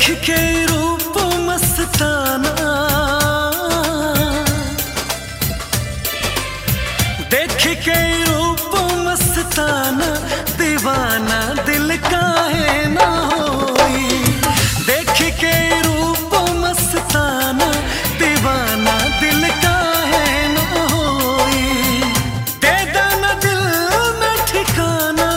के रूप मस्ताना देख के रूप मस्ताना दीवाना दिल काहे ना होई देख के रूप मस्ताना दीवाना दिल काहे ना होई दे दाना दिल में ठिकाना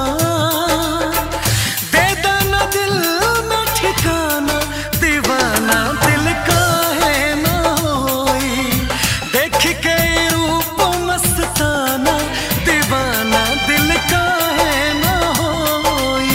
दे दाना दिल में ठिकाना दीवाना दिल काहे ना होई देख के रूप मस्ताना दीवाना दिल काहे ना होई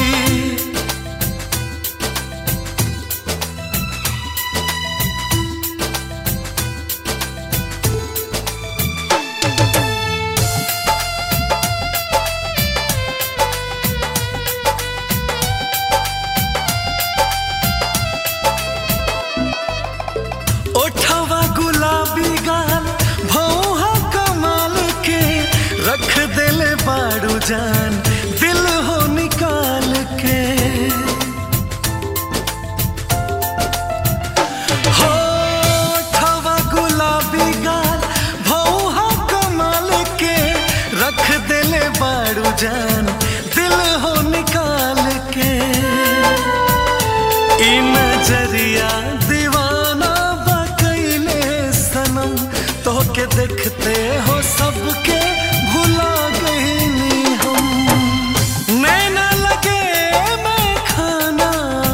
ओठवा गुलाबी गाल भौहा कमाल के रख दिले बाड़ू जान दिल हो निकाल के हो ओठवा गुलाबी गाल भौहा कमाल के रख दिले बाड़ू जान दिल हो निकाल के ई नजरिया दीवाना बकैले सनम तोहके देखते हो सबके भुला गईनी हम नैना लगे मैं खाना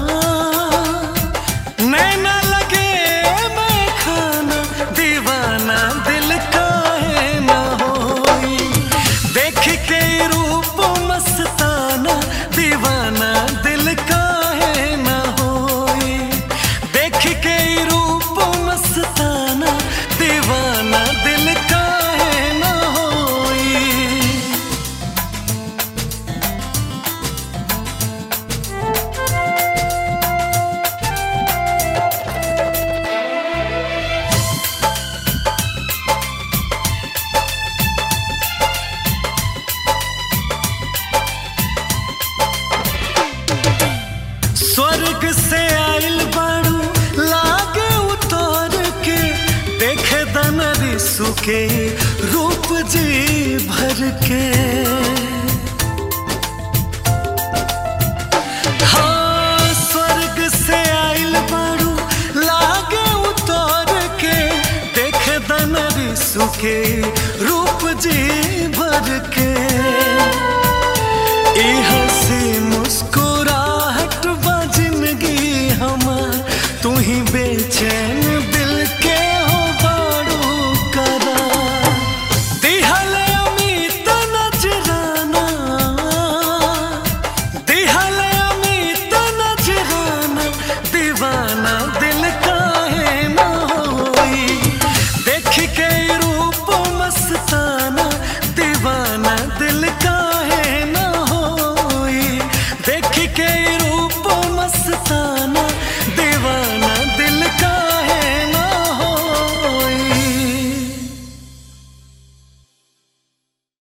नैना लगे मैं खाना दीवाना दिल काहे ना होई देख के रूप मस्ताना दीवाना दिल काहे ना होई देख के रूप मस्ताना दीवाना दिल काहे ना होई स्वर्ग से आइल बाड़ू लागे उतर के देखे दनरी सुके रूप जी भर के हाँ स्वर्ग से आइल बाड़ू लागे उतर के देखे दनरी सुके